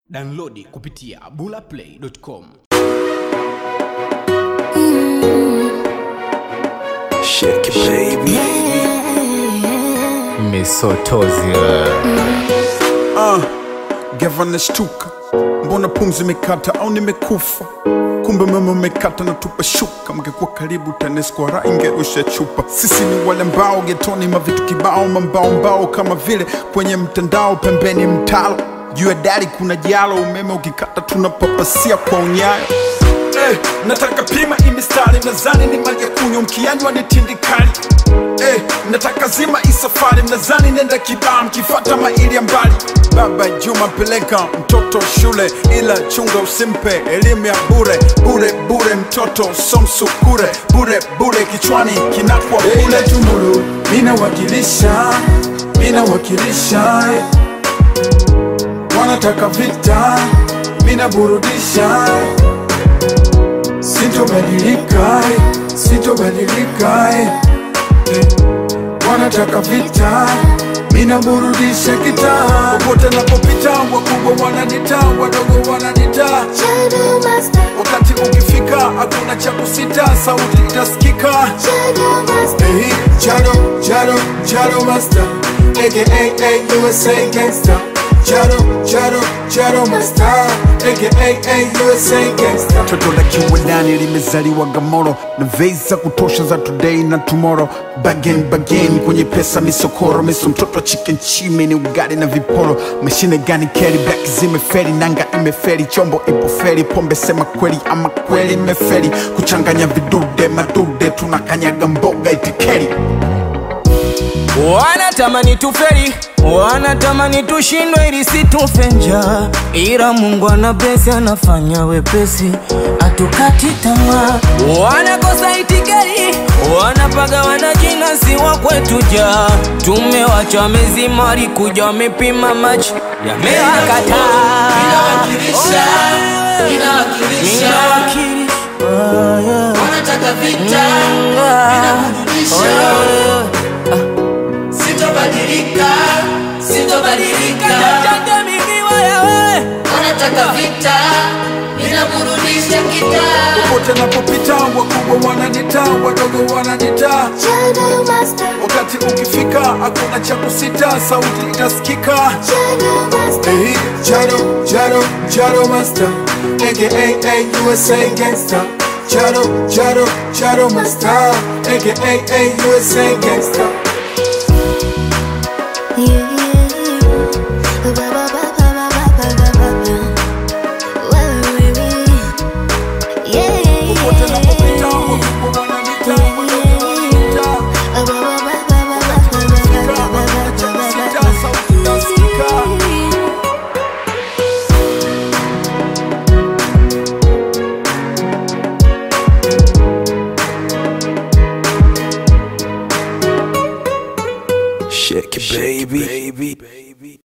Downloadi kupitia bulaplay.com. Shake it, baby. misotozi Uh, Gavana shtuka, mbona pumzi imekata au nimekufa? Kumbe mama umekata na tupa shuka, mngekuwa karibu TANESCO ra ingerusha chupa. Sisi ni wale mbao getoni, mavitu kibao, mambao mbao kama vile kwenye mtandao, pembeni mtalo, juu ya dari kuna jalo, umeme ukikata tunapapasia kwa unyayo. Eh, nataka pima imistari mnazani ni maji ya kunywa mkianywa ni tindikali eh, nataka zima isafari mnazani nenda kibaa mkifata maili ya mbali baba juma peleka mtoto shule ila chunga usimpe elimu ya bure bure bure mtoto somsukure bure bure kichwani kinakwa bure tumbulu minawakilisha minawakilisha eh. wanataka vita minaburudisha eh. Sitobadilika, eh, sitobadilika eh. Eh, wanataka vita, mina burudisha kitaa. Popote napopita, wakubwa wananita, wadogo wananita. Shadow Master, Wakati ukifika, hakuna cha kusita, sauti itasikika. Shadow Master, Hey, Chado, Chado, Chado Master, aka USA Gangster. Chado, Chado, Chado Master, aka USA Gangster. Toto la kiwandani limezaliwa Gamoro na vei za kutosha za today na tomorrow. Bagen bagen kwenye pesa misokoro, miso mtoto wa chicken chime ni ugali na viporo. Mashine gani keri black zimeferi, nanga imeferi, chombo ipo feri, pombe sema kweli ama kweli imeferi, kuchanganya vidude madude, tunakanyaga mboga itikeri. Wanatamani tuferi, wanatamani tushindwe ili situfe njaa, ila Mungu ana blesi, anafanya wepesi, atukati tamaa. Wanakosa itikeri, wanapaga wanajina, si wa kwetu ja tumewacha wamezima, walikuja wamepima maji yamewakataa. Inawakilisha, inawakilisha. Ninawakilisha, oh, yeah. wanataka vita inaburudisha sitobadilika sitobadilika Jaja mimi wewe. wanataka vita inaburudisha kitaa Popote napopita, wakubwa wananita, wadogo wananita. Shadow Master, Wakati ukifika, hakuna cha kusita, sauti itasikika. Shadow Master, Hey, Chado, Chado, Chado Master, aka USA Gangster. Chado, Chado, Chado Master, aka USA Gangster. yeah, yeah, yeah. Ba, ba, ba, ba, ba, ba, ba, ba, ba. Well, baby. Yeah, yeah, Popote napopita, yeah. wakubwa wananita, wadogo wananita. Ba, ba, ba, ba, ba, ba, ba, ba, ba, Ukifika, ba, ba, hakuna cha ba, ba, kusita, ba. sauti itasikika. Shake it, baby.